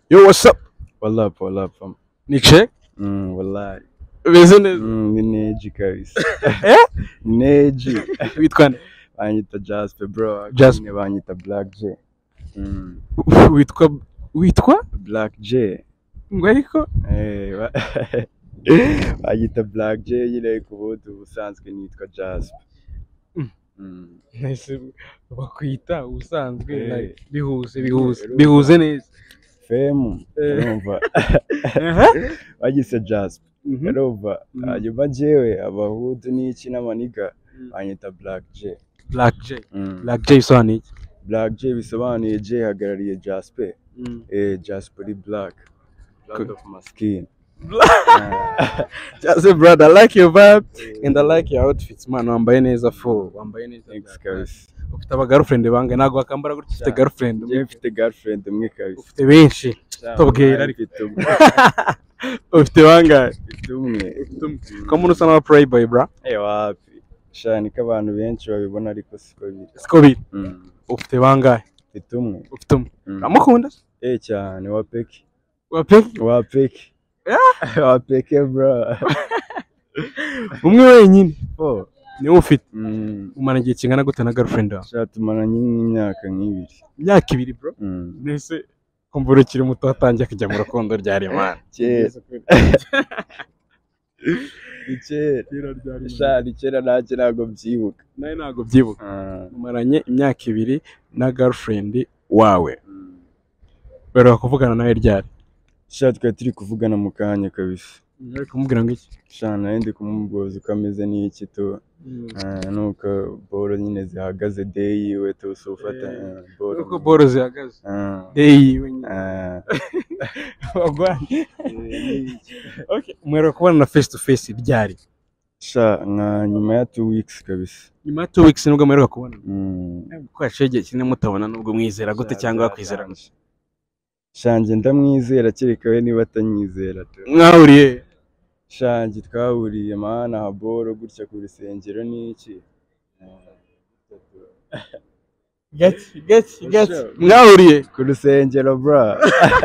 Yo, what's up? Walla up, walla up. fam. Ni check? Mm, wallahi. Beze neza. Mm, ni neji kabisa. Eh? Neji. Witwa nde? Banyita Jasper bro. Jasper. Nyine banyita Black J. Mm. Witwa witwa? Black J. Ngo ariko Eh, ba- banyita Black J nyine ku bundi ubusanzwe nitwa Jasper. Mm. Mm. nahise bakwita ubusanzwe Eh. like, bihuze bihuze Eh, bihuze neza. Femu. Eh. Urumva? Aha. Bagise Jasper. Mhm. Urumva? Mm. Hanyuma jewe abahudu n'iki n'amaniga Mm. banyita Black J. Black J. Mm. Black J bisobanuye iki? Black J bisobanuye J hagarariye Jasper. Mm. Eh, Jasper ni black. Black Good. of my skin. Just say brother, I like your vibe and I like your outfits man. Wambaye neza fo, wambaye neza. Thanks kabisa. Ufite aba girlfriend bangahe? Ntabwo wakambara gutya ufite Cyane. girlfriend. Njye mfite girlfriend umwe kabisa. Ufite benshi. Tubwira ariko. Mfite umwe. Ufite bangahe? Mfite umwe. Ko umuntu usa n'aba playboy bra. Eh wapi. Sha niko abantu benshi babibona ariko siko biri. Siko biri. Mm. Ufite bangahe? Mfite umwe. Ufite umwe. Mm. Uramukunda? Eh cyane wa peki. Wa peki? Wa peki. Wa peki bro. Umwe wenyine. Oh. Niwe ufite. Mm. Umara igihe kingana gute na girlfriend wawe? Sha tumaranye nk'imyaka nk'ibiri. Imyaka ibiri bro. Mm. Nese kumva ukiri muto watangiye kujya mu rukundo ryari man. Kera. Ni kera. Sha ni kera nanjye ntabwo mbyibuka. Nawe ntabwo byibuka. Ah. Umaranye imyaka ibiri na girlfriend wawe. Mm. Bari kuvugana nawe ryari? Sha twari turi kuvugana mu kanya kabisa. Bari kumubwira ngo iki? Sha nari ndi kumubuza uko ameze n'iki tu. Ah, nuko boro nyine zihagaze day yiwe tu so ufata Eh. ah, boro. Uko boro zihagaze. Ah. Day yiwe nyine. Ah. Wagwanye. Okay, mwereka kubona na face to face ryari? Sha nka nyuma ya two weeks kabisa. Nyuma ya two weeks nibwo mwereka kubona. Mm. Ko yaciye igihe kinini mutabona nubwo mwizera gute Sha, cyangwa wakwizera gute? byarangije. Sha njye ndamwizera kereka we niba atanyizera tu. Mwahuriye. Shangi twahuriye mana haboro gutya ku rusengero n'iki. Gati, gati, gati. Sure. Mwahuriye. Ku rusengero bra.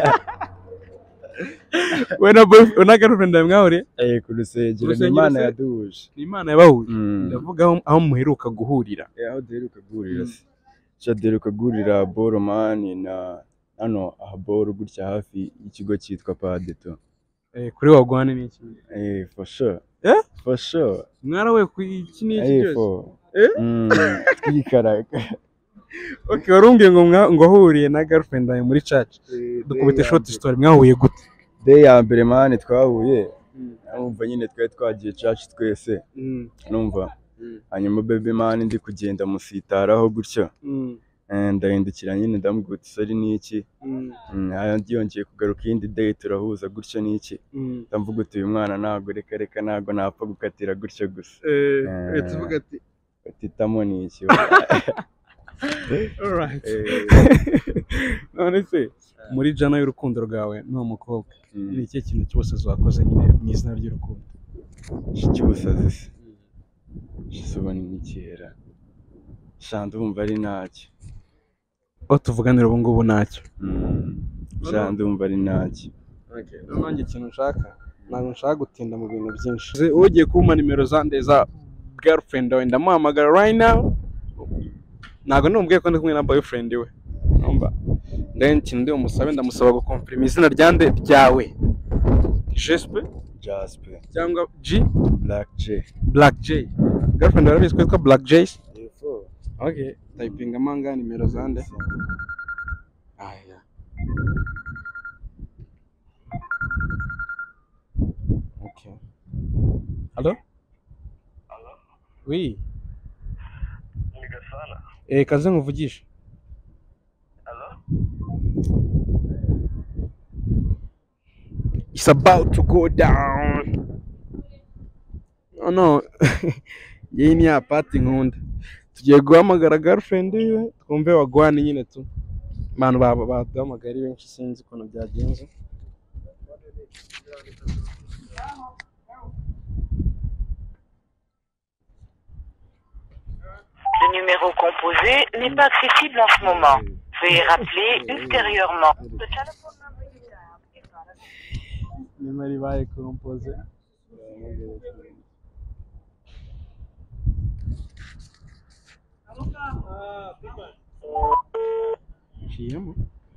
We na boy, we na girlfriend yawe mwahuriye? Eh ku rusengero ni Urusengero Imana se? yaduhuje. Ni Imana yabahuje. Mm. Ndavuga aho, aho muheruka guhurira. Eh, aho duheruka guhurira se sha duheruka guhurira boro mani na hano aha boro gutya hafi y'ikigo cyitwa padeto Eh, kuri wagwane ni iki? eh for sure Eh? for sure Mwarawe ku iki ni iki eh cyose? for Eh? mm, twikaraga Okay, warumbwiye ngo mwa- ngo wahuriye na girlfriend yawe muri church. Dukubite short story mwahuye gute? day ya mbere mani twahuye numva nyine twari twagiye church twese Mm. numva Mm. hanyuma baby mani ndi kugenda musitaraho gutyo Mm. Eh, ndahindukira nyine ndamubwira uti sorry n'iki Mm. Mm, hanyuma yongeye kugaruka iyindi day turahuza gutyo n'iki Mm. ndavuga uti uyu mwana ntabwo reka reka ntabwo napfa gukatira gutyo gusa Eh, Eh. uhita uvuga ati utitamo ni iki alright. Eh, None se muri jana y'urukundo rwawe n'uwo mukobwa mm, ni ikihe kintu cyose wakoze nyine mu izina ry'urukundo? cy'ubusazi se gisubani n'ikera sha ndumva ari ntacyo Aho tuvuganira ubu ngubu ntacyo. Mm, sha ndumva ari ntacyo nanjye ikintu nshaka ntabwo nshaka gutinda mu bintu byinshi ugiye kumpa nimero zande za girlfriend wawe ndamuhamagara right now ntabwo numubwiye ko ndi kumwe na boyfriend we numva then ikintu ndi bumusabe ndamusaba gukomfirima izina ryande ryawe jespe jasper cyangwa g black j black j girlfriend warabizi ko yitwa black j okay typinga amanga nimero zande aya okay Allô Oui. Eh, kaze nkuvugishe. It's about to go down. Oh no. Iyi ni ya party nkunda. Tugiye guhamagara girlfriend yiwe twumve wagwane nyine tu. Abantu baba baduhamagara ari benshi sinzi ukuntu byagenze. Le numéro composé n'est pas accessible en ce moment. Veuillez rappeler ultérieurement. The telephone number you dialed nimero ibaye kompoze nciyemo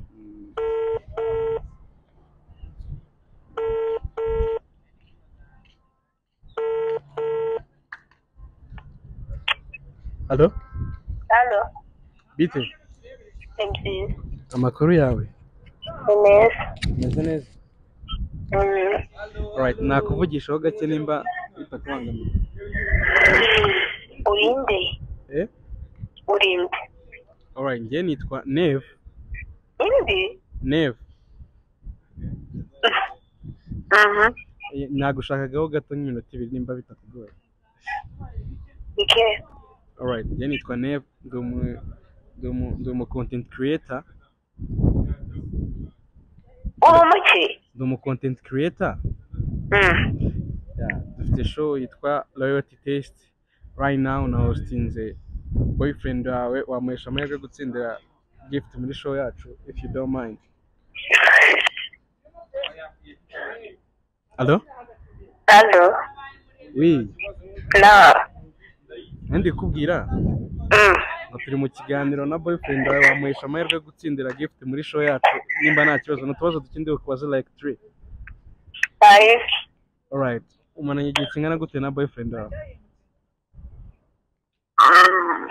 halo Halo, bite ni byiza. amakuru yawe Ni meza. meze neza Mm. alright nakuvugishaho gake nimba bitakubangamiye Urinde. eh Urinde. alright njye nitwa neve Indi? neve Mhm. Eh, nagushakagaho gato nk'iminota ibiri nimba bitakugoye Ike. alright njye nitwa neve ndi umu ndi umu ndi umu content creator Uri umuki? ndi umu content creator Mm. yeah, dufite show yitwa loyalty test right now na hostinze boyfriend wawe wamuhesha amahirwe yo gutsindira gift muri show yacu if you don't mind Allo? Halo. Oui, Na. ndi kubwira Mm. ngo turi mu kiganiro na boyfriend wawe wamuhesha amahirwe yo gutsindira gift muri show yacu nimba nta kibazo n'utubazo dukeneye kubaza like three Five. alright umaranye igihe kingana gute na boyfriend wawe Mm.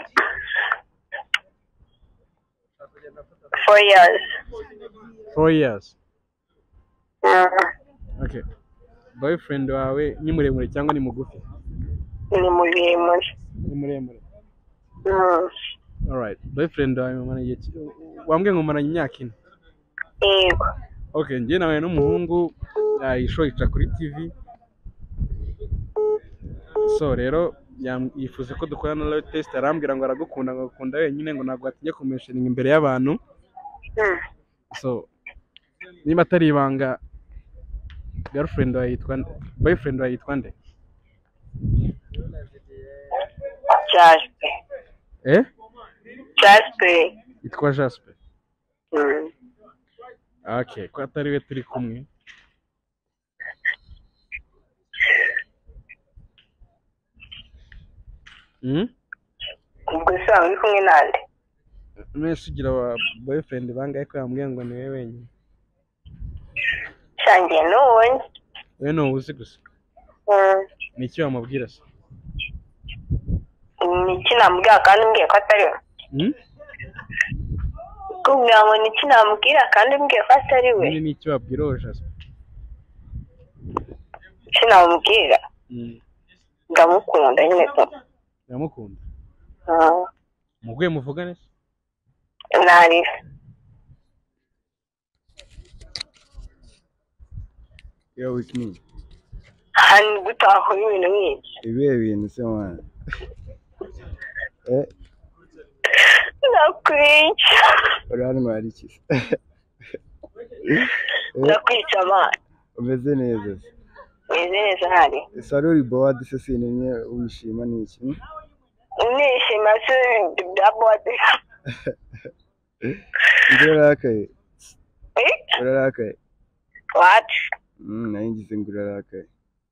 Four years. four years Mm. okay boyfriend wawe ni muremure cyangwa ni mugufi Ni muremure. ni muremure Mm. alright boyfriend wawe mumaranye igihe ki- wambwiye ngo mumaranye imyaka ine Yego. okay njye nawe n'umuhungu ah, iyi show ica kuri tv so rero yam- yifuza ko dukorana na loyalty test arambwira ngo aragukunda ngo agukunda wenyine ngo ntabwo atinya kumentioninga imbere y'abantu Mm. so niba atari ibanga girlfriend wawe yitwa nde boyfriend wawe yitwa nde Jaspe. eh Jaspe. yitwa Jasper Mm. okay ko atari we turi kumwe Hmm? Ubwo se waba uri kumwe nande? mwese ugira wa boyfriend bangahe ko yambwiye ngo ni we wenyine Shangiye n'uwonye. we ni uwuzi gusa Mm. ni iki wamubwira se Ni iki namubwira kandi umbwiye ko atari we? Hmm? kumbwira ngo ni iki namubwira kandi umbwiye ko atari we nyine ni iki wabwira uwo Jasper icyo namubwira Hmm. ndamukunda nyine pe uramukunda Ah, muguye muvugane se ntariwe yo with me hano gutahura ibintu nk'ibyo ibihe bintu se mwana eh ndakwica uri hano hari iki se ndakwica amana umeze neza se meze neza hari ese wari uri bowadi se sinimye wishima ni iki hmm? nishima se bya bode Ndi urarakaye Eh? urarakaye wati Mm, nayo ngize ngo urarakaye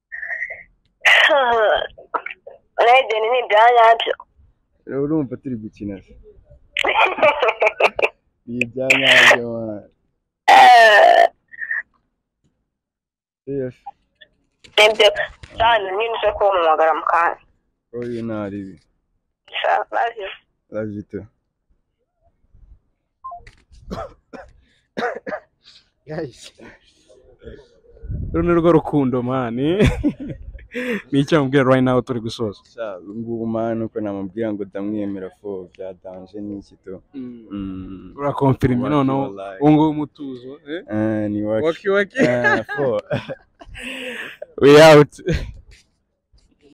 urebye ni ibya nyabyo urumva turi gukina se ni ibya nyabyo mwana Eh, yes nibyo cyane nyine ushobora kubamuhamagara mu kanya oya ntari ibi Sha, love you. love you too guys uru ni rwo rukundo mani ni icyo wamubwira right now turi gusoza sha ngubu mwana uko namubwira ngo ndamwemera fo byadanje n'iki to Mm. urakomfirime Waki noneho wallahi. ubu ngubu umutuzo eh? Ah, ni waki waki waki Ah, fo we out